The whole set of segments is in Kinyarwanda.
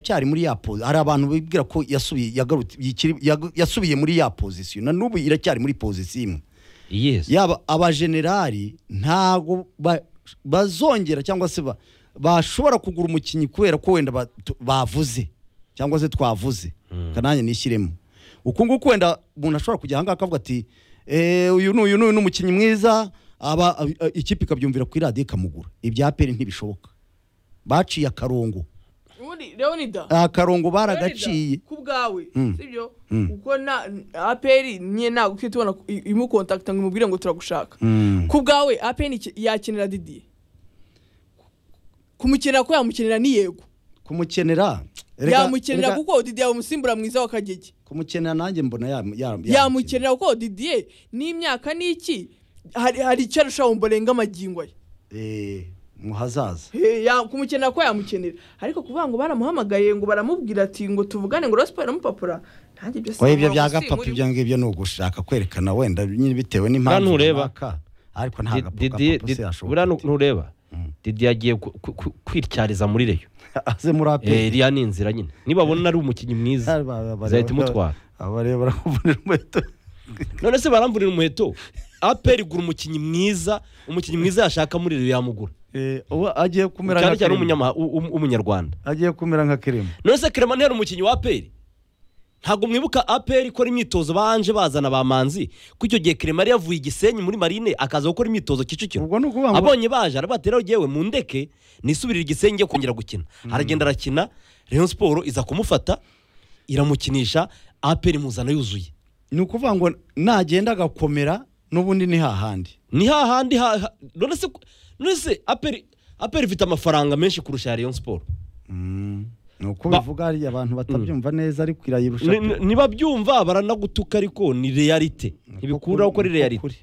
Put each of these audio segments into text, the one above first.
cyari muri ya pose hari abantu bibwira ko yasubiye yagarutse yikiri- yagu- yasubiye muri ya pozisiyo na n'ubu iracyari muri pozisiyo imwe yes yaba abajenerali ntago ba- bazongera cyangwa se ba- bashobora kugura umukinnyi kubera ko wenda ba- tu- bavuze cyangwa se twavuze kananya nishyiremo uku nguku wenda umuntu ashobora kujya ahangaha akavuga ati "Eh, uyu ni uyu ni uyu ni umukinnyi mwiza aba a- a- ikipe ikabyumvira kuri radiyo ikamugura ibya peri ntibishoboka baciye akarongo ubundi leonida akarongo baragaciye ku bwawe Mm. sibyo Mm. kuko na aperi niye ntabwo ukiri tubona ko i- imukontakita ngo imubwire ngo turagushaka ku bwawe aperi iki- yakenera didiye kumukenera ko yamukenera ni yego kumukenera Erega- yamukenera erega kuko didiye umusimbura mwiza wa kagege kumukenera nanjye mbona yam- yam- yamukenera. yamukenera kuko didiye n'imyaka niki hari hari icyo arushaho mborenga amagingo ye Eh, mu hazaza He, ya- kumukenera ko yamukenera ariko kuvuga ngo baramuhamagaye ngo baramubwira ati ngo tuvugane ngo rasiporo aramupapura ntange byose oya ibyo ntabwo bya si muri gapapa we. ibyo ngibyo ni ugushaka kwerekana wenda nyine bitewe n'impamvu ureba. runaka. ariko nta Di- Didier- gapapa se Did- yashoboka buriya nu- ati, ntureba didi yagiye ku- ku- ku- kwityariza muri reyo aze muri Eh, aperi iriya ni inzira nyine nibabona ari umukinnyi mwiza izahita imutwara abareba baramubonera umuheto none se baramburira umuheto aperi igura umukinnyi mwiza umukinnyi mwiza yashaka muri reyo yamugura Eh, uwo agiye kumera cyane nka cyane kirema umunyama- u- u- umunyarwanda agiye kumera nka kirema none se kerema ntiyari umukinnyi wa aperi ntabwo mwibuka aperi ikora imyitozo banje bazana ba manzi ko icyo gihe kerema yari yavuye i gisenyi muri marine akaza gukora imyitozo kicukiro ubwo ni ukuvuga ngo abonye baje arabateraho yewe mu ndeke nisubirira igisenge njye kongera gukina aragenda arakina Rayon siporo iza kumufata iramukinisha aperi imuzana yuzuye ni ukuvuga ngo nagenda agakomera n'ubundi ni hahandi ni hahandi ha- ha- none se none se aperi aperi ifite amafaranga menshi kurusha Rayon siporo ni uko Ba- bivuga hari abantu batabyumva neza ariko irayirusha Ni- ni- nibabyumva baranagutuka ariko ni realite ntibikuraho ko ari realite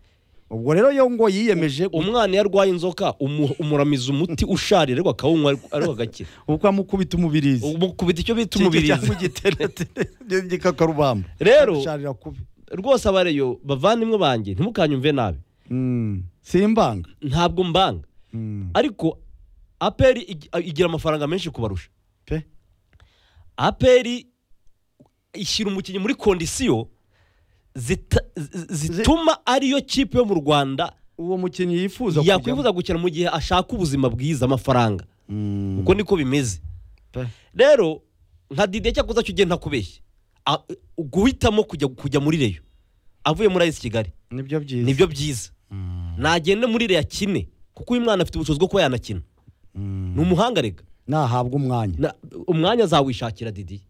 ubwo rero yo ngo yiyemeje umwana iyo arwaye inzoka umu- umuramiza umuti usharira ariko akawunywa ariko- ariko agakira uko amukubita umubirizi umukubita icyo bita umubiri umubirizi cyangwa igiteretere igikakarubamba Rero- sharira kubi rwose abareyo bavandimwe banjye ntimukanyumve nabi Mm, simbanga ntabwo mbanga Mm, ariko aperi ig- igira amafaranga menshi kubarusha pe aperi ishyira umukinnyi muri kondisiyo zita- z- zituma ariyo kipe yo mu rwanda uwo mukinnyi yifuza yakwifuza gukina mu gihe ashaka ubuzima bwiza amafaranga Mm, uko niko bimeze pe. rero nka dide cyakoze cyo ugenda kubeshya A- guhitamo kujya kujya muri reyo avuye muri ayisi kigali nibyo byiza nibyo byiza nagende muri reyo akine kuko uyu mwana afite ubushobozi bwo kuba yanakina ni umuhanga rega nahabwa umwanya Na- umwanya azawishakira didi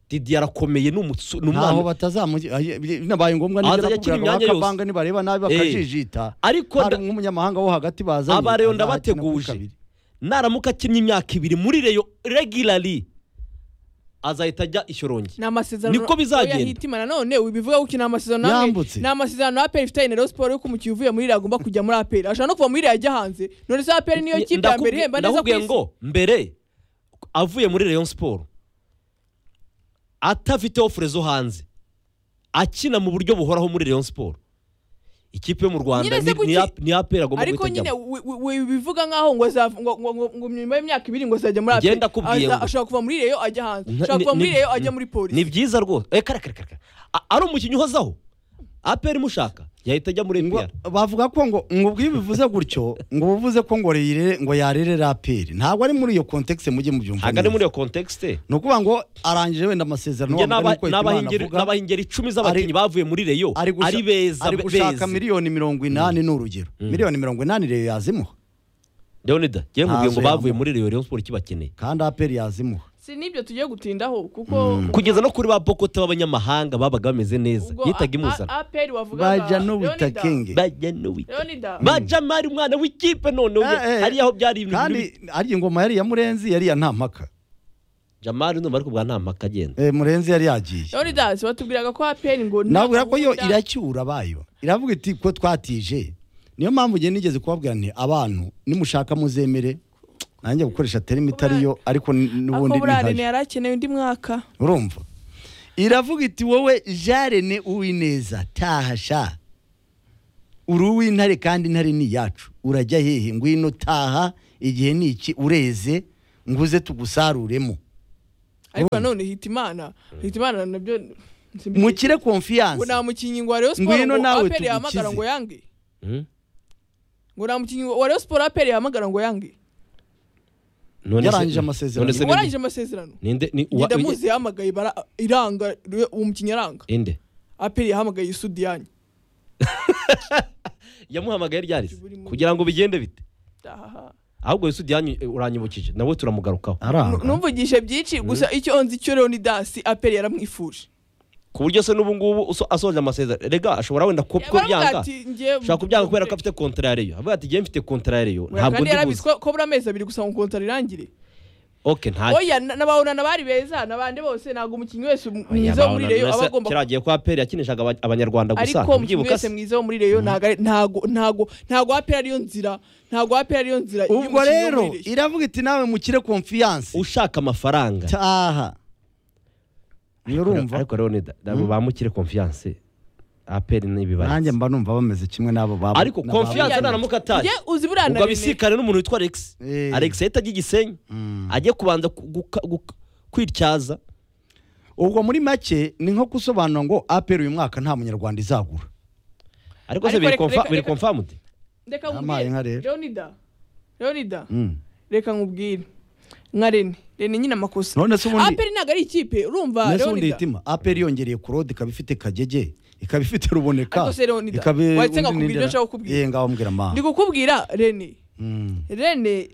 didi arakomeye ni umusore ni ntaho umwana batazamugira binabaye ngombwa Aza akina imyanya yose. bakabanga nibareba nabi Eh. bakajijita ariko hari nda- nk'umunyamahanga wo hagati bazanye Aba rero azakina kuri ndabateguje. kabiri. naramuka akinnye imyaka ibiri muri reyo regirari azahita ajya ishyorongi ni amasezerano Niko bizagenda. oya hitima nanone ubivuga ko uki ni amasezerano namwe- Yambutse. ni amasezerano aperi ifitanye na Rayon siporo yuko umukinnyi uvuye muri iriya agomba kujya muri aperi ashobora no kuva muri iriya ajya hanze none se aperi niyo kipe ya mbere Ndakubwi- ihemba neza ku ndakubwiye isi ngo mbere avuye muri reyo siporo atafite ofure zo hanze akina mu buryo buhoraho muri reyo siporo ikipe yo mu rwanda Nyine se ni- kuki- ni ya- ni apera agomba ariko guhita nyine ajyamo wi- wi- wi- bivuga nkaho ngo azav- ngo- ngo- ngo- ngo nyuma y'imyaka ibiri ngo azajya muri Njye aperi ndakubwiye Aza- ngo- ashobora kuva muri reyo ajya hanze Nta- ashobora ni- kuva muri ni- reyo ajya muri ni polisi byiza rwose Eh, kare kare kare kare. A- ari umukinnyi uhozaho apera imushaka yahita ajya muri ngo epr bavuga ko ngo ngo ubwo iyo ubivuze gutyo ngo ubuvuze ko ngo reyire ngo yarere raperi ntabwo ari muri iyo kontekisi mujye mubyumva ntabwo ari neza. muri iyo kontekste ni ukuvuga ngo arangije wenda amasezerano njye wamugani n'aba- uko Hitimana n'abahingeri avuga, n'abahingeri icumi z'abakinnyi bavuye muri reyo ari gusha- ari beza ari gushaka beza miliyoni mirongo inani ni urugero miliyoni mirongo inani rero yazimuha leonida njye nkubwiye Ntazo ngo bavuye yamuha. muri reyo reyo siporo ikibakeneye kandi aperi yazimuha si n'ibyo tugiye gutindaho kuko kugeza no kuri ba bokota b'abanyamahanga babaga bameze neza ubwo yitaga a- imuzana a- aperi wavugaga bajya n'ubita Leonida- kingi bajya n'uwita Leonida bajya mari umwana w'ikipe noneho Eh, eh. hariya aho byari ibintu kandi bibi arya ingoma yari iya murenzi yari iya ntampaka jamari numva ariko bwa nta mpaka agenda Eh, murenzi yari yagiye Leonidas batubwiraga ko aperi ngo nta nabwira ko yo gahunda- iracyura abayo iravuga iti ko twatije niyo mpamvu njye nigeze kubabwira nti abantu nimushaka muzemere nanjye gukoresha terima itari yo ariko n- ako n'ubundi ni burare nkayo yarakeneye undi mwaka urumva iravuga iti wowe jarene uwineza taha sha uri uw'intare kandi intare ni iyacu urajya hehe ngwino taha igihe ni iki ureze nguze tugusaruremo ariko nanone hitimana hitimana nabyo simbi- mukire ngo konfiyanse nta mukinnyi ngo wa Rayon Ngwino Sport ngo nawe APR yahamagara tugukize. ngo yange Hmm? ngo nta mukinnyi wa Rayon Sport APR yahamagara ngo yange None se- Yarangije amasezerano. none se ni- warangije amasezerano ninde ni uwa- ngenda muzi yahamagaye bara iranga uwo mukinnyi aranga inde APR yahamagaye Sudiyani yamuhamagaye ryarisi Burimo. kugira ngo bigende bite Aha. ahubwo yesu diyanyu uranyibukije nawe turamugarukaho aranga numvugishe byinshi gusa icyo nzi cyo Leonidas APR yaramwifuje ku buryo se n'ubu ngubu uso- asoje amasezerano rega ashobora wenda ku- kubyanga ashobora kubyanga kubera ko afite kontara ya reyo avuga ati njyewe mfite kontara ya reyo ntabwo ndi buze ko buri amezi abiri gusa ngo kontara irangire oke nta oya na- n'abahorana bari beza n'abandi bose ntabwo umukinnyi wese mwiza wo muri Abahorana reyo mwese, aba agomba kiragiye ko aperi yakinishaga aba- abanyarwanda gusa ariko umukinnyi ntibyibuka wese se mwiza wo muri reyo ntago ari- ntago ntago ntago apera ariyo nzira ntago apera ariyo nzira ubwo y'umukinnyi wo rero muri Rayon. iravuga iti nawe mukire konfiyanse ushaka amafaranga taha nurumva ariko rero ni ntabwo bamukire konfiyanse aperi nanjye n'ibibari mba numva bameze kimwe n'abo baba ariko n'aba- konfiyanse naramuka atari Njye uzi buriya na ubwo Rene, abisikane n'umuntu witwa alex Eh. alex yahita ajya igisenyi ajye kubanza ku- guka- guka- kwityaza ubwo muri make ni nko gusobanura ngo aperi uyu mwaka nta munyarwanda izagura ariko se Ariko biri reka- konfa- reka- biri reka- konfamude reka Yampaye inka nkubwire rero. leonida leonida Mm. reka nkubwire nka rene rene nyine amakosa none se ubundi aperi ntabwo ari ikipe urumva nese ubundi leonida hitima aperi yongereye kurode ikaba ifite kagege ikaba ifite ruboneka Ariko se Leonida, ikaba wahise undi nkakubwira nindera- ibyo nshaka kukubwira. Ye, ngaho mbwira ma ndi kukubwira rene Mm. rene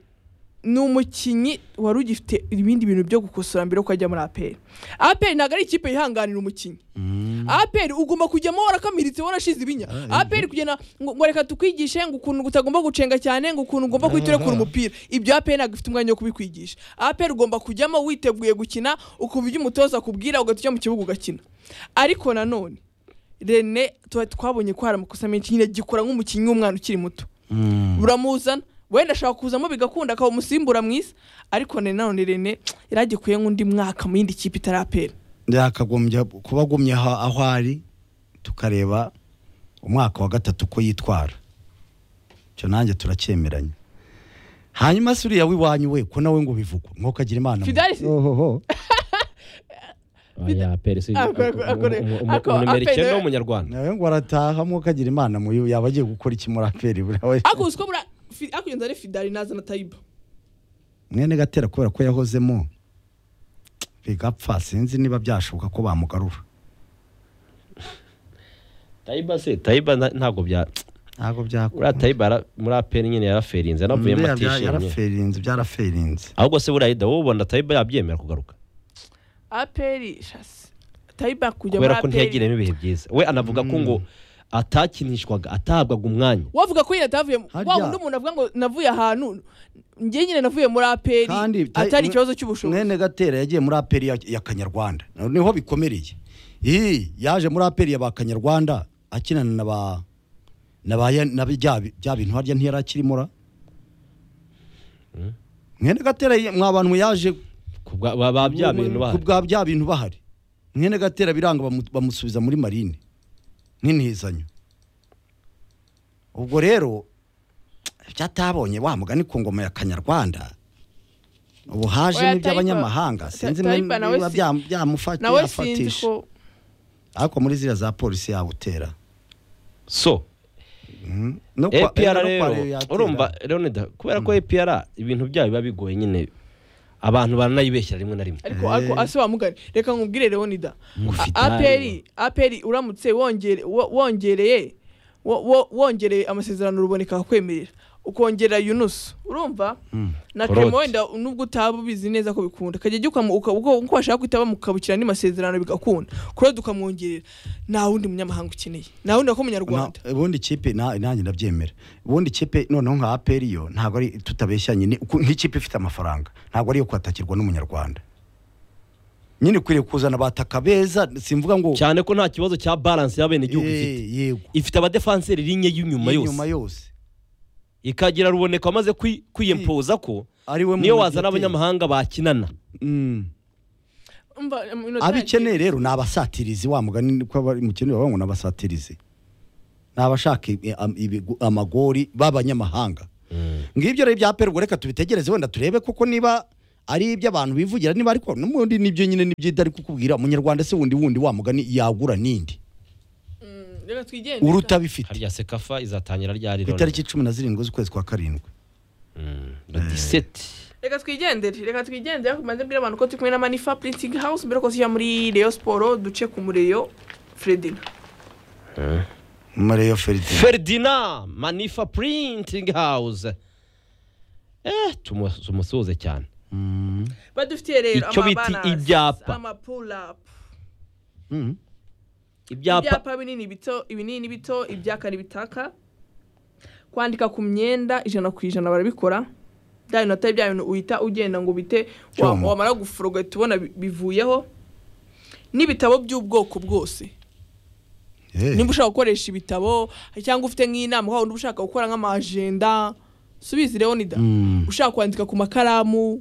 ni umukinnyi wari ugifite ibindi bintu byo gukosora mbere yuko ajya muri aperi aperi ntabwo ari ikipe yihanganira umukinnyi aperi ugomba kujyamo warakamiritse warashize ibinya aperi kugenda ngo ngo reka tukwigishe ngo ukuntu utagomba gucenga cyane ngo ukuntu ugomba guhita urekura umupira ibyo aperi ntabwo ifite umwanya wo kubikwigisha aperi ugomba kujyamo witeguye gukina ukumva ibyo umutoza akubwira ugahita ujya mu kibuga ugakina ariko nanone rene tuba twabonye ko hari amakosa menshi nyine gikora nk'umukinnyi w'umwana ukiri muto Mm. buramuzana wenda ashaka kuzamo bigakunda akaba umusimbura mwiza ariko ne nanone rene yari agikuye nk'undi mwaka mu yindi kipe itarapera yakagombye kuba agumye aho aho ari tukareba umwaka wa gatatu uko yitwara icyo nanjye turacyemeranya hanyuma se uriya w'iwanyu we ko nawe ngo bivugwa nk'uko agira imana Fidelis? ohoho oya aperi si Ako- ako- ako- ako- umunumero aperi icyenda nawe- w'umunyarwanda nawe ngo arataha nk'uko agira imana muyu yaba agiye gukora iki muri aperi buriya we ariko uzi ko bura fi- ariko iyo nzara ari fidari naza na tayiba mwene gatera kubera ko yahozemo bigapfa sinzi niba byashoboka ko bamugarura tayiba se tayiba na- ntabwo bya ntabwo byakora uriya tayiba ara- muri aperi nyine yaraferinze yanavuyemo atishimye yaraferinze byaraferinze ahubwo se buriya hida wowe ubona tayiba yabyemera kugaruka aperi shasi tayiba kujya muri kubera ko aperi ntiyagiremo ibihe byiza we anavuga ko ngo atakinishwaga atahabwaga umwanya wavuga ko nyine atavuye mu- Harya- wa wundi umuntu avuga ngo navuye ahantu njye nyine navuye muri aperi kandi atari ikibazo cy'ubushobozi mwene gatera yagiye muri aperi ya- ya kanyarwanda niho bikomereye iyi yaje muri aperi ya ba kanyarwanda akinana na ba na ba ya- na bya bya bintu harya ntiyari akirimo ra mwene gatera ye- mwa bantu yaje Ku bwa- ba- ba bya bintu ku bahari bwa bya bintu bahari mwene gatera biranga bamu- bamusubiza muri marine n'intizanyo ubwo rero ibyo atabonye wa mugani ku ngoma ya kanyarwanda ubu haje Oya, n'iby'abanyamahanga Tayiba- sinzi Tayiba nawe niba si- bya- byamufata nawe sinzi yafatisha ko ariko muri ziriya za polisi yawutera so no kwa- APR no kwa rero Rayon yatera. urumva Leonida kubera ko APR ibintu byayo biba bigoye nyine abantu baranayibeshyira rimwe na rimwe ariko ariko ase wamugane reka nkubwire leonida Ufite A- aperi aperi uramutse wongere- wo- wongereye wo- wo- wongereye amasezerano ruboneka akakwemerera ukongera yunusu urumva na Koroti. clement wenda nubwo utaba ubizi neza ko bikunda kajya ukamu- uka- ubwo uko washaka guhita bamukabukira andi masezerano bigakunda kurode ukamwongerera nta wundi munyamahanga ukeneye nta wundi w'akumunyarwanda Na- ubundi kipe na- nanjye ndabyemera ubundi kipe noneho nka aperi yo ntabwo ari tutabeshyanye ni uku- nk'ikipe ifite amafaranga ntabwo ari iyo kwatakirwa n'umunyarwanda nyine ukwiriye kuzana abataka beza simvuga ngo cyane ko nta kibazo cya balance y'abenegihugu Eh, ifite yego ifite abadefanseri rinye y'inyuma Inyuma yose yose ikagira ruboneka wamaze kwi- kwiyempoza ko ari we niyo mu- wazana abanyamahanga bakinana Mm. Umva, um, inota abikeneye yagiye. rero ni abasatirizi wa mugani ko abari mu kintu bavuga ngo ni abasatirizi ni abashaka i- am- ibigo- amagori b'abanyamahanga ngibyo rero bya peri ubwo reka tubitegereze wenda turebe koko niba ari iby'abantu bivugira niba ariko n'ubundi nibyo nyine nibyo itari kukubwira umunyarwanda se wundi wundi wamugani yagura nindi reka twigendere uruta bifite harya sekafa izatangira ryari ku itariki cumi na zirindwi z'ukwezi kwa karindwi diseti reka twigendere reka twigendere ariko maze mbwira abantu ko turi kumwe na manifa printing house mbere ko tujya muri reyo siporo duce ku mureyo fredina mareyo feride feridina manifa purintingi hawuze eh tumu- tumusuhuze cyane badufitiye rero Icyo bita amabanasi, ibyapa. amapulapu ibyapa ibyapa binini bito ibinini bito ibyaka n'ibitaka kwandika ku myenda ijana ku ijana barabikora bya bintu atari bya bintu uhita ugenda ngo ubite wa- Cyoma. wamara guforoga uhita ubona bi- bivuyeho n'ibitabo by'ubwoko bwose nimba ushaka gukoresha ibitabo cyangwa ufite nk'inama waba uba ushaka gukora nk'amajenda subizi rero nida Mm. ushaka kwandika ku makaramu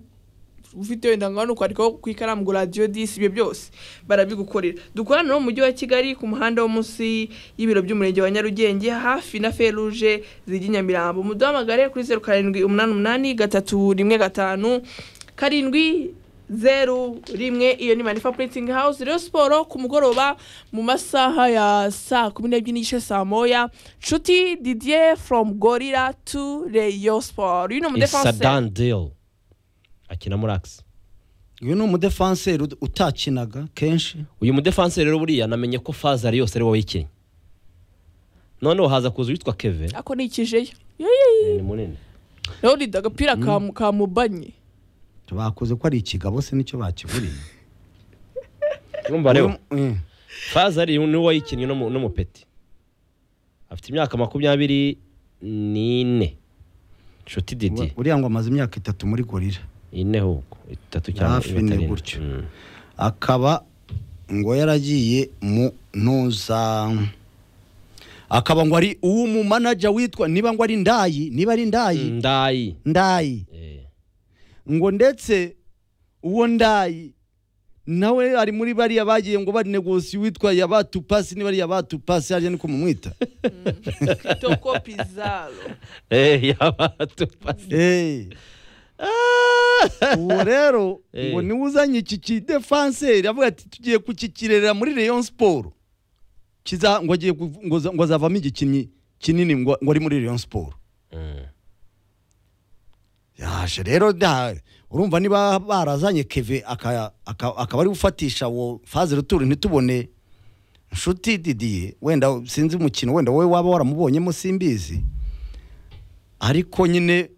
ufite wenda ngaho ni ukwandikaho ku ikaramu ngo radiyo disi ibyo byose barabigukorera dukorana no mu mujyi wa kigali ku muhanda wo munsi y'ibiro by'umurenge wa nyarugenge hafi na feruje zijya i nyamirambo muduhamagare kuri zeru karindwi umunani umunani gatatu rimwe gatanu karindwi zeru rimwe iyo ni manifa printing house rero siporo ku mugoroba mu masaha ya saa kumi n'ebyiri n'igice saa moya nshuti didier from gorira to reyo siporo uyu ni umudefanse isadan deli akina muri akisi uyu ni umudefanseri ud- utakinaga kenshi uyu mudefanse rero buriya namenye ko faza ari yose ari wowe ikinnye noneho haza kuza uwitwa keve ako ni ikijeyo yeyeyi ni munini rero rida agapira ka- kamubanye bakoze ko ari ikigabo se nicyo bakiburiye urumva rero Uyu- eh. faza ari ni wowe ikinnye n'umu- n'umupeti afite imyaka makumyabiri n'ine inshuti didi buriya ngo amaze imyaka itatu muri gorira ine huko itatu cyangwa Hafi itatu ine ine. gutyo. Mm. akaba ngo yaragiye mu ntuza akaba ngo ari uw'umumanaja witwa niba ngo ari ndayi niba ari ndayi ndayi ndayi Eh, ngo ndetse uwo ndayi nawe ari muri bariya bagiye ngo bari negosi witwa yabatupasi niba ari yabatupasi hariya niko mumwita toko pizaro eh, yabatupasi Eh, uwo rero Eh. ngo niwe uzanye iki kidefanseri avuga ati tugiye kukikirerera muri Rayon Sport kiza ngo agiye kuv- ngo za- ngo azavamo igikinnyi kinini ngo ngo ari muri Rayon Sport Mm. yaje rero da urumva niba barazanye Keve aka- aka- akaba ari gufatisha uwo faze ruturi ntitubone inshuti Didier wenda sinzi umukino wenda wowe waba waramubonyemo simbizi ariko nyine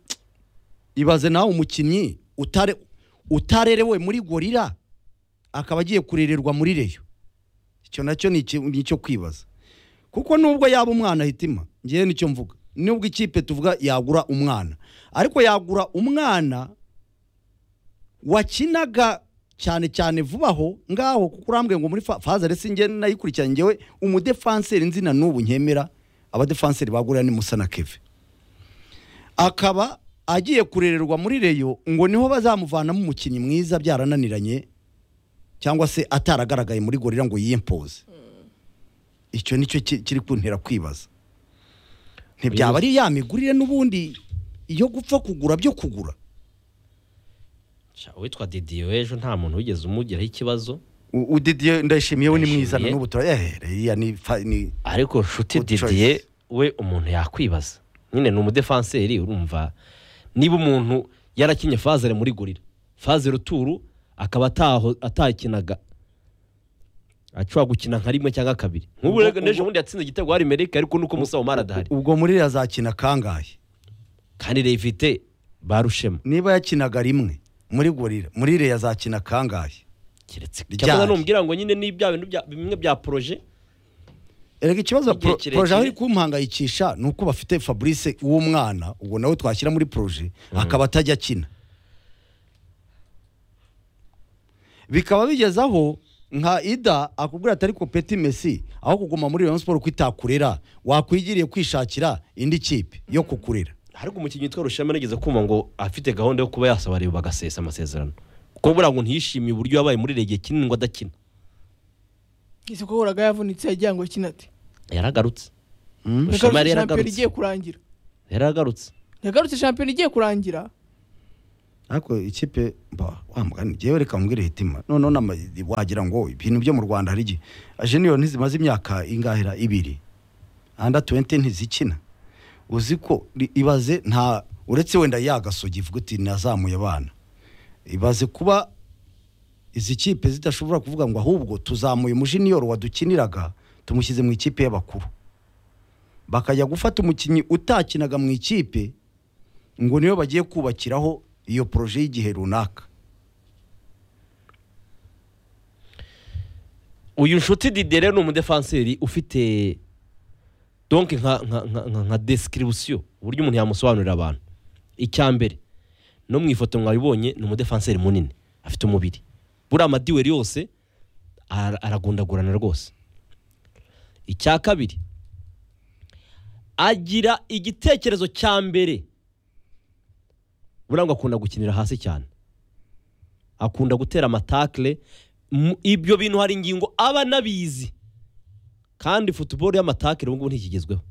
ibaze nawe umukinnyi utare utarerewe muri gorira akaba agiye kurererwa muri reyo icyo nacyo ni iki- ni icyo kwibaza kuko nubwo yaba umwana hitima ngewe nicyo mvuga nubwo ikipe tuvuga yagura umwana ariko yagura umwana wakinaga cyane cyane vubaho ngaho kuko urambwiye ngo muri fa- faza resi ngewe nayikurikiranye ngewe umudefanseri nzi na n'ubu nkemera abadefanseri bagurira ni musa na keve akaba agiye kurererwa muri reyo ngo niho bazamuvanamo umukinnyi mwiza byarananiranye cyangwa se ataragaragaye muri gorira ngo yiyimpoze icyo nicyo ki- kiri kuntera kwibaza ntibyaba ari ya migurire n'ubundi iyo gupfa kugura byo kugura Sha, uwitwa didi w'ejo nta muntu wigeze umugiraho ikibazo U- udidiye ndayishimiye we ni mwiza Ndayishimiye. n'ubu tura eh reya ni fa- ni ariko nshuti Good choice. didiye we umuntu yakwibaza nyine ni umudefanseri urumva niba umuntu yarakinye fazere muri gorira fazere uturu akaba ataho- atakinaga ashobora gukina nka rimwe cyangwa kabiri nk'ubu rero n'ejo bundi yatsinze igitego hari merike ariko nuko musawo mara adahari ubwo muri yazakina kangahe kandi revite barushema niba yakinaga rimwe muri gorira muri reya yazakina kangahe keretse Ryari. cyangwa numubwira ngo nyine ni bya bintu bya- bimwe bya poroje erega ikibazo Igihe pro- kirekire. poroje aho iri kumuhangayikisha ni uko bafite fabrice w'umwana ubwo nawe twashyira muri poroje akaba atajya akina bikaba bigeze aho nka ida akubwira atari kopeti mesi aho kuguma muri rayon siporo ko itakurera wakwigiriye kwishakira indi kipe yo kukurera ariko umukinnyi witwa rushema nigeze kumva ngo afite gahunda yo kuba yasaba reba bagasesa amasezerano kuko buriya ngo ntiyishimiye uburyo yabaye muri rege kinini ngo adakina ese ko horaga yavunitse yagira ngo akina ati yaragarutse Mm. rushema yari yagarutse shampiyona yaragarutse igiye kurangira yaragarutse yagarutse shampiyona igiye kurangira ariko ikipe mba wamugani ngewe reka mbwire hitima noneho nama- wagira ngo ibintu byo mu rwanda hari igihe jeniyoni ntizimaze imyaka ingahera ibiri anda tuwente ntizikina uzi ko ri- ibaze nta uretse wenda yagasogi ivuga uti nazamuye abana ibaze kuba izi kipe zidashobora kuvuga ngo ahubwo tuzamuye umujeniyoro wadukiniraga tumushyize mu ikipe y'abakuru bakajya gufata umukinnyi utakinaga mu ikipe ngo niyo bagiye kubakiraho iyo poroje y'igihe runaka uyu nshuti dide rero ni umudefanseri ufite donke nka nka nka nka nka description uburyo umuntu yamusobanurira abantu icya mbere no mu ifoto mwabibonye ni umudefanseri munini afite umubiri buriya amadiweri yose ara- aragundagurana rwose icya kabiri agira igitekerezo cya mbere buriya ngo akunda gukinira hasi cyane akunda gutera amatakle mu- ibyo bintu hari ingingo aba anabizi kandi futuboro y'amatakere ubu ngubu ntikigezweho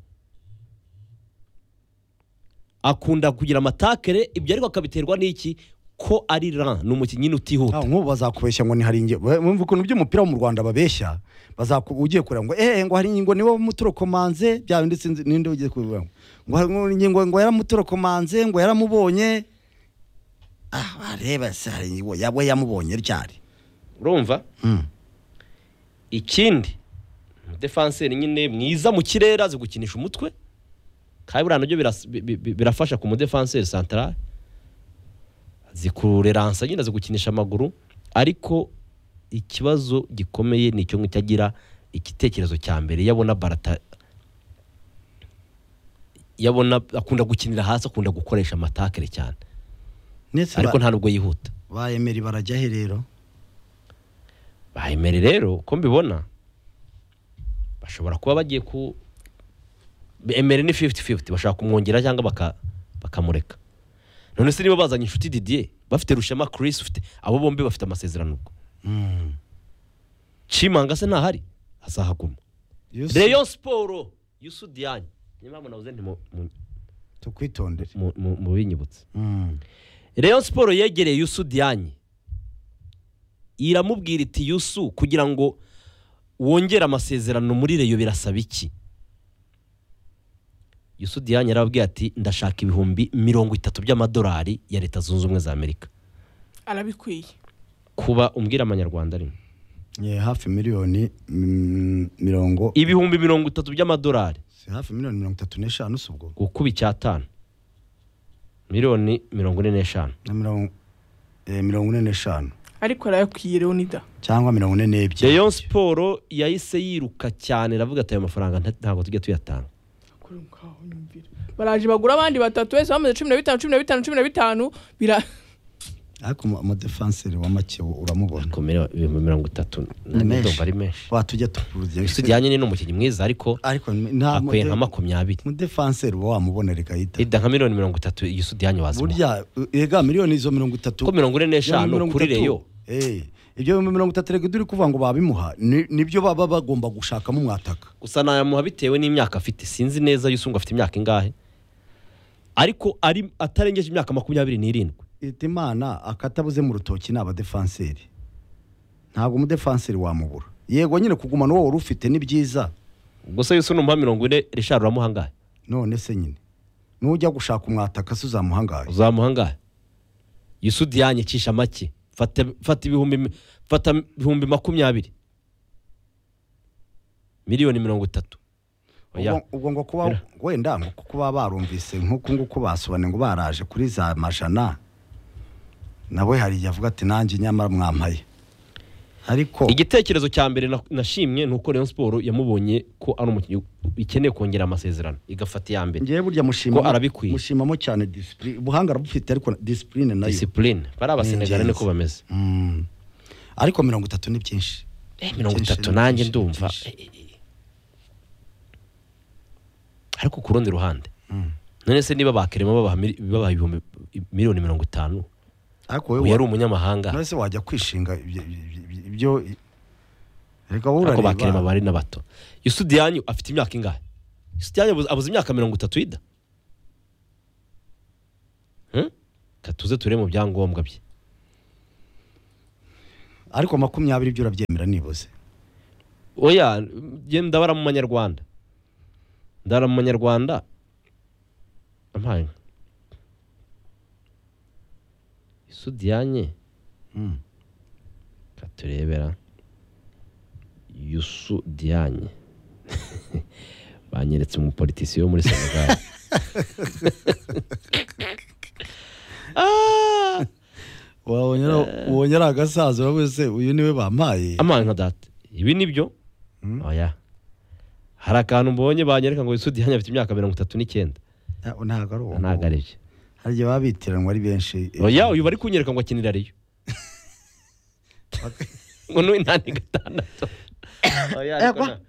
akunda kugira amatakere ibyo ariko akabiterwa n'iki ko ari ran ni umukinnyi utihuta Ah, nk'ubu bazakubeshya ngo ni hari inge- we- wumva ukuntu by'umupira wo mu rwanda babeshya bazaku ugiye kureba ngo eh ngo hari ingingo niwe muturokomanze bya bindi sinzi ninde ugiye kubivuga ngo ngo hari ingingo ngo yaramuturokomanze ngo yaramubonye ah bareba se hari ingingo yawe yamubonye ryari urumva Mm. ikindi umudefanseri nyine mwiza mu kirere azi gukinisha umutwe kandi buriya nabyo biras- bi- bi- bi- birafasha ku mudefanseri santarari azi kureransa nyine azi gukinisha amaguru ariko ikibazo gikomeye ni icyo ngicyo agira igitekerezo cya mbere iyo abona barata iyo abona akunda gukinira hasi akunda gukoresha amatakere cyane ndetse ariko ba- nta nubwo yihuta bayemera barajya he rero bahemere rero uko mbibona bashobora kuba bagiye ku emere ni 50-50 bashaka kumwongera cyangwa baka- bakamureka none se niba bazanye inshuti didier bafite rushema chris ufite abo bombi bafite amasezerano ubwo cimanga se ntahari azahaguma Yusu, reyo siporo yusu diane niba munabuze tukwitondere mubinyibutse Mm. Rayon siporo yegereye Yusu Dianye iramubwira iti Yusu kugira ngo wongere amasezerano muri Rayon birasaba iki Yusu Dianye yarababwiye ati ndashaka ibihumbi mirongo itatu by'amadolari ya leta zunze ubumwe za Amerika arabikwiye kuba umbwira amanyarwanda rimwe Ye, hafi miliyoni mm, mirongo ibihumbi mirongo itatu by'amadolari si hafi miliyoni mirongo itatu n'eshanu si ubwo gukuba icyatanu miliyoni mirongo ine n'eshanu na mirongo eh, mirongo ine n'eshanu ariko arayakwiye leonida cyangwa mirongo ine n'ebyiri Rayon siporo yahise yiruka cyane iravuga ati ayo mafaranga nta- ntabwo tujya tuyatanga Kuri ubu ngaho nyumvira. baraje bagura abandi batatu wese bamaze cumi na bitanu cumi na bitanu cumi na bitanu bira ariko umu- umudefanseri wa make uramubona komera ibihumbi mirongo itatu Ni menshi. ndumva ari menshi watujya tukurugira tujyanye ni n'umukinnyi mwiza ariko ariko nta akwiye mude- nka makumyabiri umudefanseri uba wamubona rigahita ida nka miliyoni mirongo itatu yisudiyanye wazimura burya ega miliyoni izo mirongo itatu ko mirongo ine n'eshanu mirongo kuri itatu, reyo eh, ibyo bihumbi mirongo itatu reka turi kuvuga ngo babimuha ni- nibyo baba bagomba gushakamo mwataka gusa nayamuha bitewe n'imyaka afite sinzi neza yusungu afite imyaka ingahe ariko ari atarengeje imyaka makumyabiri n'irindwi Ita imana akatabuze mu rutoki ni abadefanseri ntabwo umudefanseri wamubura yego nyine kugumana uwo wari ufite ni byiza gusa yusu numuha mirongo ine rishari uramuha angahe none se nyine nujya gushaka umwataka se uzamuha angahe uzamuha angahe yisudiyanye cisha make fata fata ibihumbi mi- fata ibihumbi makumyabiri miliyoni mirongo itatu Oya. Ubwo- ubwo ngo kuba Era. wenda ngo kuba barumvise nk'uko nguko basobanuye ngo baraje kuri za majana nawe hari igihe avuga ati nanjye nyamara mwampaye ariko igitekerezo cya mbere na- nashimye ni uko Rayon Sport yamubonye ko ari umukinnyi ikeneye kongera amasezerano igafata iya mbere ngewe burya mushima Ko arabikwiye. mushimamo cyane disipurine ubuhanga arabufite ariko na- disipurine nayo disipurine bari abasenegare Ni ingenzi. niko bameze Mm. ariko mirongo itatu ni byinshi Eh, mirongo byinshi, itatu ni nanjye byinshi, ni ndumva byinshi. eh, eh, eh. ariko ku rundi ruhande none se niba bakirema babaha mil- babaha ibihumbi miliyoni mirongo itanu ariko uyu wowe yari wa- umunyamahanga none se wajya kwishinga ibyo- ibyo ibyo- reka ariko urareba. bakirema bari na bato yusudiyanyu afite imyaka ingahe yusudiyanyu abuze imyaka mirongo itatu yida Hmm? reka tuze turebe mu byangombwa bye ariko makumyabiri byo urabyemera nibuze oya njye ndabara mu manyarwanda ndabara mu manyarwanda ampaye isudiyanye Mm. reka turebera yusu diyanye banyeretse umupolitisiyo wo muri senegal Ah! wabonye ubonye ari agasaza uravuze se uyu niwe bampaye amazi nka data ibi ni byo Mm. oya hari akantu mbonye banyereka ngo yusu diyanye afite imyaka mirongo itatu n'icyenda Ah, ntabwo ari uwo ntabwo ari byo hari igihe baba bitiranwa ari benshi oya uyu bari kunyereka ngo akinira ariyo Bak- ngo n'uw'inani gatandatu oya ariko Yagwa. nta-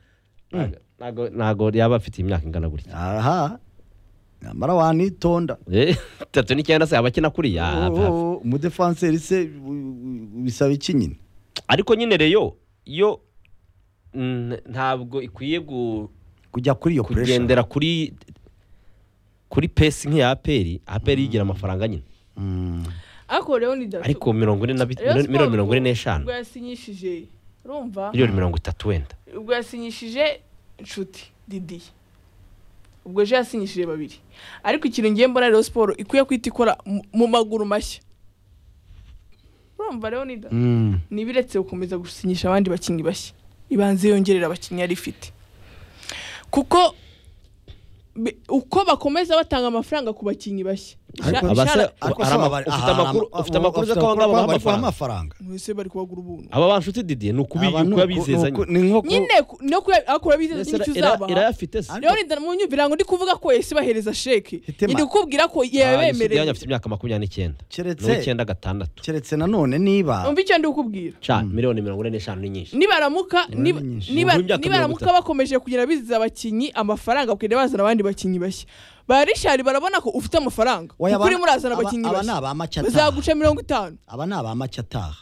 ntago- ntago- ntago yaba afite imyaka ingana gutya aha nyamara wanitonda Eh, itatu n'icyenda se aba akina kuriya Oh, Aba- aba- oh, umudefanseri se u- u- bisaba iki nyine ariko nyine reyo yo mm, ntabwo ikwiye gu- kujya kuri iyo puresha kugendera kuri kuri pesi nk'iya aperi aperi yigira amafaranga nyine Mm. ariko rero ni datu ariko mirongo ine na bit- miro- miliyoni mirongo ine n'eshanu ubwo yasinyishije urumva miliyoni mirongo itatu wenda ubwo yasinyishije inshuti didi ubwo ejo yasinyishije babiri ariko ikintu ngiye mbona rero siporo ikwiye kwita ikora mu- mu maguru mashya urumva rero ni datu Mm. niba iretse gukomeza gusinyisha abandi bakinnyi bashya ibanze yongerera abakinnyi yari ifite kuko bi- uko bakomeza batanga amafaranga ku bakinnyi bashya Ariko Isha- abasa- ishara- Ariko Hari se ama- bari- ufite aha, hari amakuru- ama- ufite amakuru ufite zo ko amakuru ngabo babaha bari kubaha amafaranga? mwese bari kubagura ubuntu aba banshuti didiye ni ukubi- Aba ni uku- ukubabizezanya ni uku- ni nko ku- nyine ku- no kurakora bizeza Ese n'icyo era- uzabaha irayafite se rero ndana mu nyumvira ngo ndi kuvuga ko ese bahereza sheke Hitema. ndi kukubwira ko Ah, Yusufu Diagne yabemereye afite imyaka makumyabiri n'icyenda Keretse- n'uw'icyenda gatandatu keretse nanone niba umva icyo ndi kukubwira ca miliyoni mirongo ine n'eshanu ni nyinshi nibaramuka niba- Ni nyinshi. niba- Ni imyaka nibaramuka mirongo bakomeje kugira biziza abakinnyi amafaranga bakagenda bazana abandi bakinnyi bashya ba rishari barabona ko ufite amafaranga Oya, kuko aba- urimo urazana aba- abakinnyi aba ni bashya abamacye ataha. bazaguca mirongo itanu aba ni abamacye ataha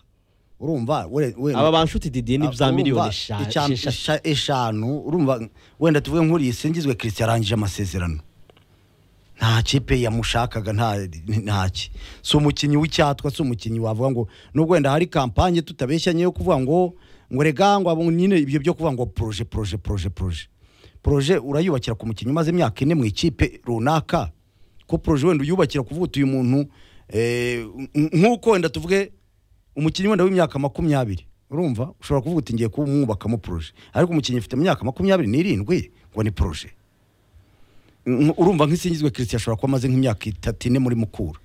urumva we- we- aba banshuti didiye ni za urumva miliyoni icya- eshanu esha- eshanu urumva wenda tuvuge nk'uriya singizwe christian yarangije amasezerano nta kipe yamushakaga nta ntaki si umukinnyi w'icyatwa si umukinnyi wavuga ngo nubwo wenda hari kampanye tutabeshyanye yo kuvuga ngo ngo rega ngo abo nyine ibyo byo kuvuga ngo poroje poroje poroje poroje poroje urayubakira ku mukinnyi umaze imyaka ine mu ikipe runaka ko poroje wenda uyubakira kuvuga uti uyu muntu eh, nk- nk'uko wenda tuvuge umukinnyi wenda w'imyaka makumyabiri urumva ushobora kuvuga uti ngiye kumwubakamo poroje ariko umukinnyi ufite imyaka makumyabiri n'irindwi ngo ni poroje Nk- urumva nk'isingizwe christian ashobora kuba amaze nk'imyaka itatu ine muri mukura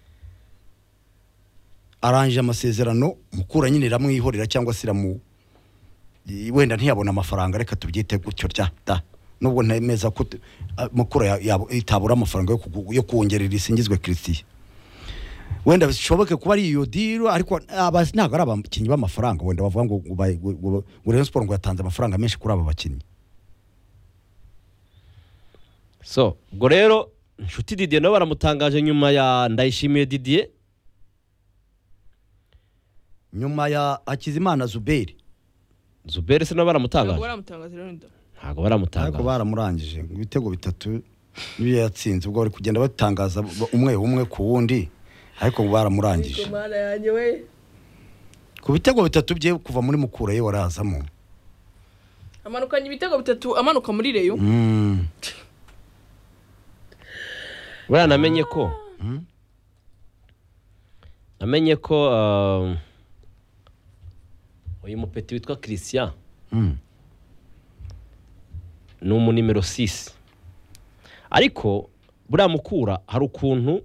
arangije amasezerano mukura nyine iramwihorera cyangwa se iramu i- wenda ntiyabona amafaranga reka tubyite gutyo rya da nubwo ntemeza ko tu- a- mukura ya- yabo- itabura amafaranga yo kugu- yo kongerera isingizwe christian wenda bishoboke kuba ari iyo diro ariko aba ntabwo ari abakinnyi b'amafaranga wenda bavuga ngo ngo bayi- ngo- ngo- ngo Rayon Sports ngo yatanze amafaranga menshi kuri aba bakinnyi so ubwo rero inshuti didiye nabo baramutangaje nyuma ya ndayishimiye didiye nyuma ya Hakizimana Zuberi zubere se nabo ntabwo baramutangaje baramutangaza rero nda ntabwo ariko baramutangaje baramurangije ngo ibitego bitatu niyo yatsinze ubwo bari kugenda batangaza b- umwe umwe ku wundi ariko ngo baramurangije mana yanjye we ku bitego bitatu bye kuva muri mukura ye warazamo amanukanye ibitego bitatu amanuka muri reyo Mm. buriya namenye ko namenye ko um, uyu mupeti witwa christian Mm. ni umunimero sisi ariko buriya mukura hari ukuntu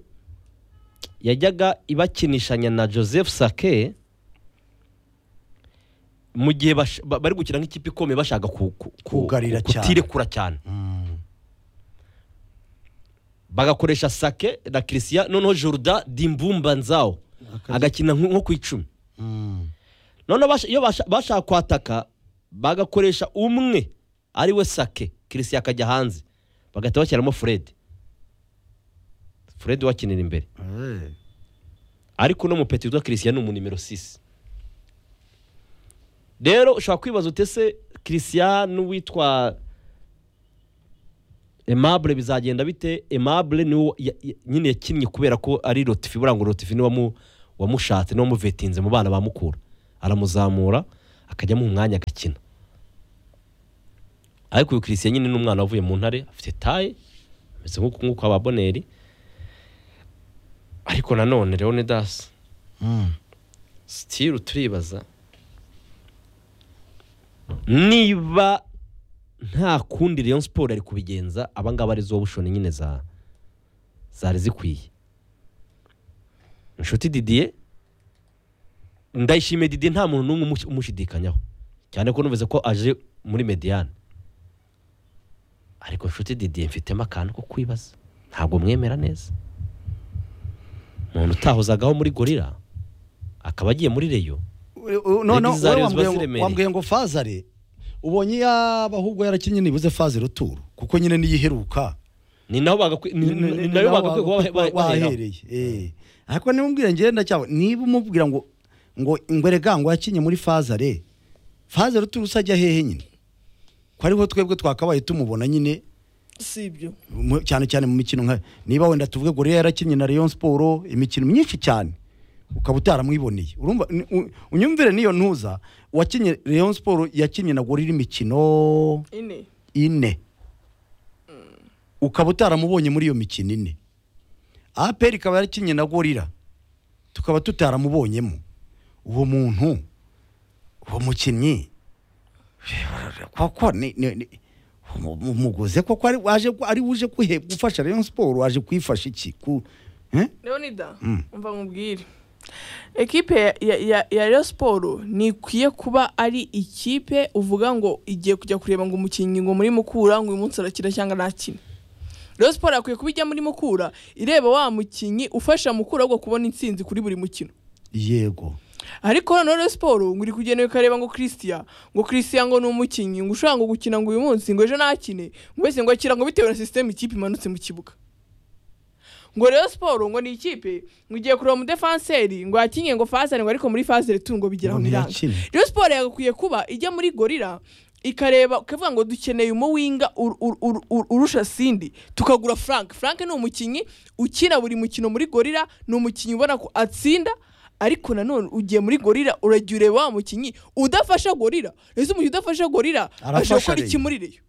yajyaga ibakinishanya na joseph sake mu gihe bash- ba- bari gukina nk'ikipe ikomeye bashaka ku- ku- ku- Kugarira cyane. kutirekura cyane Mm. bagakoresha sake na christian noneho jorda dimbumba nzawo agakina nko nko ku icumi Mm. noneho basha- iyo basha- bashaka kwataka bagakoresha umwe ari we sake christian akajya hanze bagahita bashyiramo fred fred wakinira imbere Eh. ariko uno mupeti witwa christian ni umunimero 6 rero ushobora kwibaza utese christian n'uwitwa emabure bizagenda bite emabure niwe ya- ya- nyine yakinnye kubera ko ari rotifi buriya ngo rotifi niwe wamu- wamushatse niwe wamuvetinze mu bana ba mukura aramuzamura akajyamo umwanya agakina ariko uyu christian nyine ni umwana wavuye mu ntare afite taye ameze nk'uko nk'uko ababoneri ariko nanone leonidas sitiru turibaza niba nta kundi Rayon Sport ari kubigenza abangaba ari zo bushoni nyine za zari zikwiye inshuti Didier ndayishimiye Didier nta muntu n'umwe umush- umushidikanyaho cyane ko numvise ko aje muri Mediane ariko inshuti Didier mfitemo akantu ko kwibaza ntabwo mwemera neza umuntu utahozagaho muri gorira akaba agiye muri reyo none Yagize Zaire wowe ziba wambwiye ngo- ziremereye. wambwiye ngo fazare ubonye yaba ahubwo yarakinnye nibuze fazare uturu kuko nyine niyo iheruka ni naho bagakwi- ni- ni- ni nayo bagakwiye kuba ba- ba- baheraho wahereye eh. ariko nimubwira ngenda cyabo niba umubwira ngo ngo ingwerega ngo yakinye muri fazare fazare uturu usajya hehe nyine ko ariho twebwe twakabaye tumubona nyine si ibyo mu- cyane cyane mu mikino nka niba wenda tuvuge ngo rero yarakinnye na Rayon Sport imikino myinshi cyane ukaba utaramwiboneye urumva ni- u- unyumvire niyo ntuza wakinnye Rayon Sport yakinnye na Gorilla imikino ine ine ukaba utaramubonye muri iyo mikino ine APR ikaba yarakinnye na Gorilla tukaba tutaramubonyemo uwo muntu uwo mukinnyi koko ni- ni- ni- umu- umuguze koko ari waje ku- ari uje kuhe- gufasha Rayon Sport waje kuyifasha iki ku eh? leonida umva nkubwire ekipe ya- ya- ya- ya reyo siporo ntikwiye kuba ari ikipe uvuga ngo igiye kujya kureba ngo umukinnyi ngo muri mukura ngo uyu munsi arakina cyangwa ntakina reyo siporo yakwiye kuba ijya muri mukura ireba wa mukinnyi ufasha mukura ahubwo kubona intsinzi kuri buri mukino yego ariko noneho rero siporo ngo iri kugenda ikareba ngo christian ngo christian ngo ni umukinnyi ngo ushobora ngo gukina ngo uyu munsi ngo ejo nakine ngo wese ngo akira ngo bitewe na sisiteme ikipe imanutse mu kibuga ngo rero siporo ngo ni ikipe ngo igiye kureba umudefanseri ngo yakinye ngo fazere ngo ariko muri fazere tu ngo bigera Ngo aho biranga ntiyakine. rero siporo yagakwiye kuba ijya muri gorira ikareba ikavuga ngo dukeneye umuwinga ur- ur- ur- ur- urusha sindi tukagura frank frank ni umukinnyi ukina buri mukino muri gorira ni umukinnyi ubona ko atsinda ariko nanone ugiye muri gorira urajya ureba wa mukinnyi udafasha gorira rero umukinnyi udafasha gorira Arafasha ashobora gukora Rayon. iki muri reyo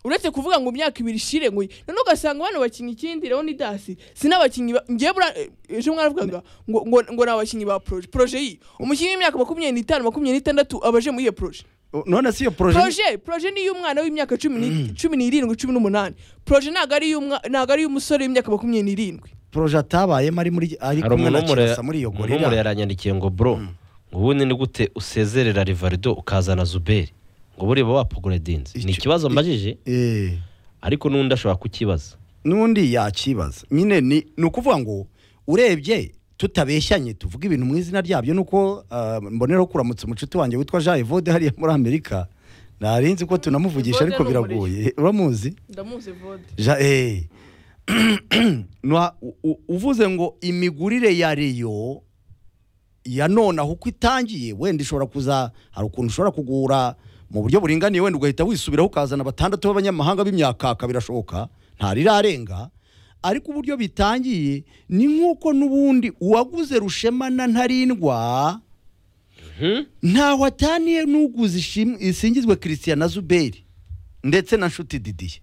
uretse kuvuga ngo imyaka ibiri ishire ngo noneho ugasanga bano bakinnyi ikindi leonidasi si n'abakinnyi ba- njyewe buriya, eh, ejo mwaravugaga ngo ngo ngo ni abakinnyi ba poroje poroje iyi umukinnyi w'imyaka makumyabiri n'itanu makumyabiri n'itandatu aba aje muri iyo poroje O, none si iyo projet poroje poroje ni iy'umwana w'imyaka cumi ni- cumi n'irindwi cumi n'umunani poroje ntabwo ari iy'umwa- ntabwo ari iy'umusore w'imyaka makumyabiri n'irindwi projet atabayemo ari muri ari hari kumwe umuntu na w'umure- Kirasa muri iyo umuntu w'umure Gorilla yaranyandikiye ngo bro ngo ubundi ni gute usezerera rivarido ukazana zuberi ngo buriba wapugura dinze ni Icyo- ikibazo mbajije eh ariko n'undi ashobora kukibaza n'undi yakibaza nyine ni ni ukuvuga ngo urebye tutabeshyanye tuvuga ibintu mu izina ryabyo nuko ah, mboneraho kuramutsa umucuti wanjye witwa jean evode hariya muri amerika nari nzi ko tunamuvugisha Evode ariko ni biragoye uramuzi ndamuzi vode Ja- eh. Nwa- u- u- uvuze ngo imigurire ya reyo ya none aho uko itangiye wenda ishobora kuza hari ukuntu ushobora kugura mu buryo buringaniye wenda ugahita wisubiraho ukazana batandatu b'abanyamahanga b'imyakaka birashoboka ntarirarenga ariko uburyo bitangiye ni nk'uko n'ubundi uwaguze rushema na ntarindwa ntaho ataniye n'uguze ishimwe- isingizwe christian na zuberi ndetse na nshuti didiye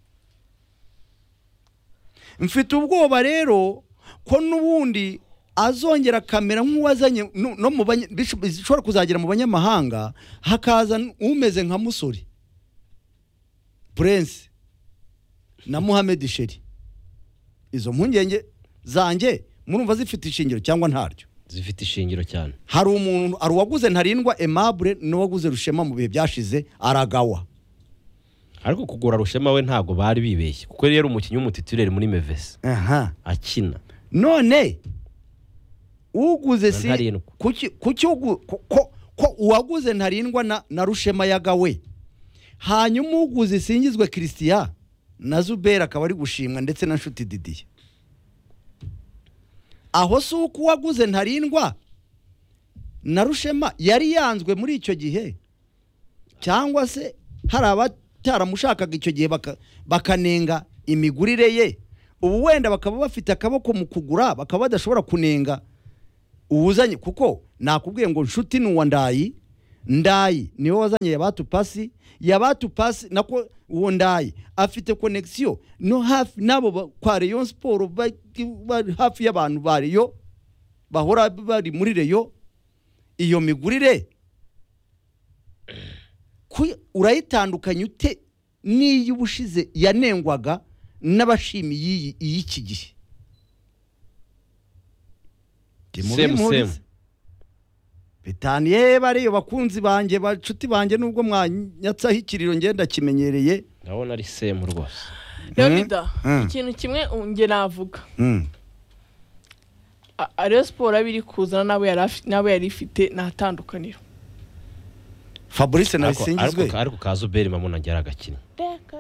mfite ubwoba rero ko n'ubundi azongera kamera nk'uwazanye nu- no mu banye- bisho- bishobora kuzagera mu banyamahanga hakaza n- umeze nka musore prince na muhammed sheri izo mpungenge zanjye murumva zifite ishingiro cyangwa ntaryo zifite ishingiro cyane hari umuntu hari uwaguze ntarindwa emabure n'uwaguze rushema mu bihe byashize aragawa ariko kugura rushema we ntabwo bari bibeshye kuko yari umukinnyi w'umutitireri muri mevesi aha akina none uguze si Ntarindwa. kuki kuki ugu- ko- ko ko uwaguze ntarindwa na, na rushema yagawe hanyuma uguze isingizwe christian na zubera akaba ari gushimwa ndetse na nshuti didiye aho si uko uwaguze ntarindwa na rushema yari yanzwe muri icyo gihe cyangwa se hari abata cyaramushakaga icyo gihe baka- bakanenga imigurire ye ubu wenda bakaba bafite akaboko mu kugura bakaba badashobora kunenga uwuzanye kuko nakubwiye ngo nshuti ni uwa ndayi ndayi niwe wazanye yabatu pasi yabatu pasi nako uwo ndayi afite konegisiyo no hafi n'abo ba- kwa reyo siporo ba- bari hafi y'abantu ba reyo bahora bari muri reyo iyo migurire ku- urayitandukanya ute n'iyo ubushize yanengwaga n'abashimi y'iyi iy'iki gihe Same, Mubimurize. same. bitanu yewe bariyo bakunzi banjye bacuti banjye nubwo mwanyatsaho ikiriro ngenda kimenyereye ndabona ari semu rwose leonida Mm. ikintu kimwe uh, njye navuga A- a- Rayon siporo abe iri kuzana n'abo yari afi- n'abo yari ifite nta tandukaniro fabrice Ariko- nabisingizwe ariko- ariko kazuberi mamuna yari agakinnyi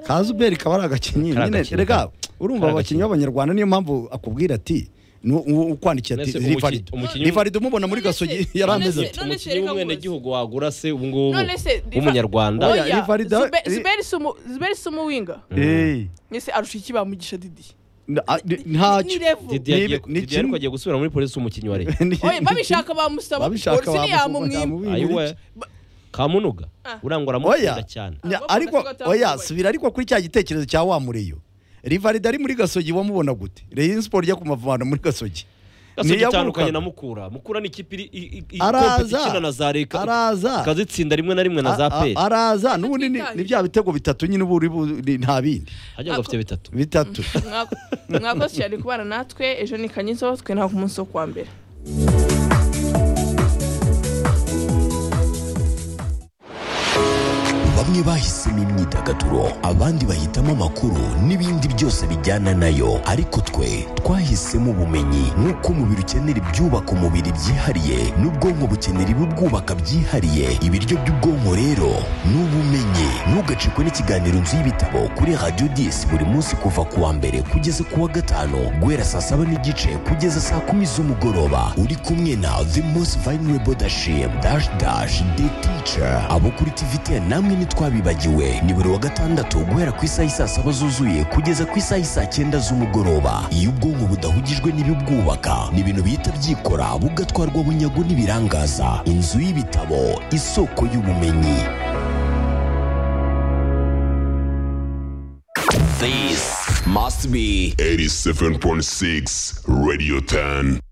kazuberi kaba ari agakinnyi Kari nyine agakinnyi, rega kari- urumva kari abakinnyi agakinnyi. b'abanyarwanda niyo mpamvu akubwira ati ni u- u- ukwandikiye ati Nese umuki- rivarido umukinnyi- rivarido umubona muri gasogi yari None ameze se- ati none se umukinnyi reka w'umwenegihugu wagura se ubu ngubu None se, Riva- w'umunyarwanda Oya, oya Rivaldo- Zube- Ri- zuberi si umu- zuberi si umuwinga Hey, ese arusha iki bamugisha didi na- a- ni- ni ntacyo level. didi Ni- yagiye ni Didi ariko kimwe. agiye gusubira muri polisi umukinnyi wa leta Ni- oya babishaka bamusaba babishaka polisi ntiyamumwima bamubimurira. ayiwe kamunuga Ah. urangwa Oya. aramukunda cyane Nya- Abafana ariko sibo atabaye. oya subira ariko kuri cya gitekerezo cya wa mureyo rivalida ari muri gasogi wamubona gute reyo siporo ijya kumavana muri gasogi gasogi Niyaguruka. itandukanye na mukura mukura ni ikipe iri i- i- i- Araza. ikompa ikina na za reka araza ikazitsinda rimwe na rimwe na za A- a- peri araza n'ubundi ni Twitaye. ni bya bitego bitatu nyine ubu uri bu- ni- nta bindi hajya ngo afite bitatu bitatu Mwako- mwakoze cyane kubana natwe ejo ni kanyizo twe nta ku munsi wo kuwa mbere bamwe bahisemo imyidagaduro abandi bahitamo amakuru n'ibindi byose bijyana nayo ariko twe twahisemo ubumenyi nk'uko umubiri ukenera ibyubaka umubiri byihariye n'ubwonko bukenera ibibwubaka byihariye ibiryo by'ubwonko rero ni ubumenyi ntugacikwe n'ikiganiro nzu y'ibitabo kuri radiyo disi buri munsi kuva ku wa mbere kugeza ku wa gatanu guhera saa saba n'igice kugeza saa kumi z'umugoroba uri kumwe na the most vulnerable dashim dash dash the teacher abo kuri tvt namwe ntitwabibagiwe ni buri wa gatandatu guhera ku isaha isaa saba zuzuye kugeza ku isaha isaa cyenda z'umugoroba iyo ubwonko budahugijwe n'ibibwubaka ni ibintu bihita byikora bugatwarwa bunyago n'ibirangaza inzu y'ibitabo isoko y'ubumenyi This must be 87.6 Radio 10.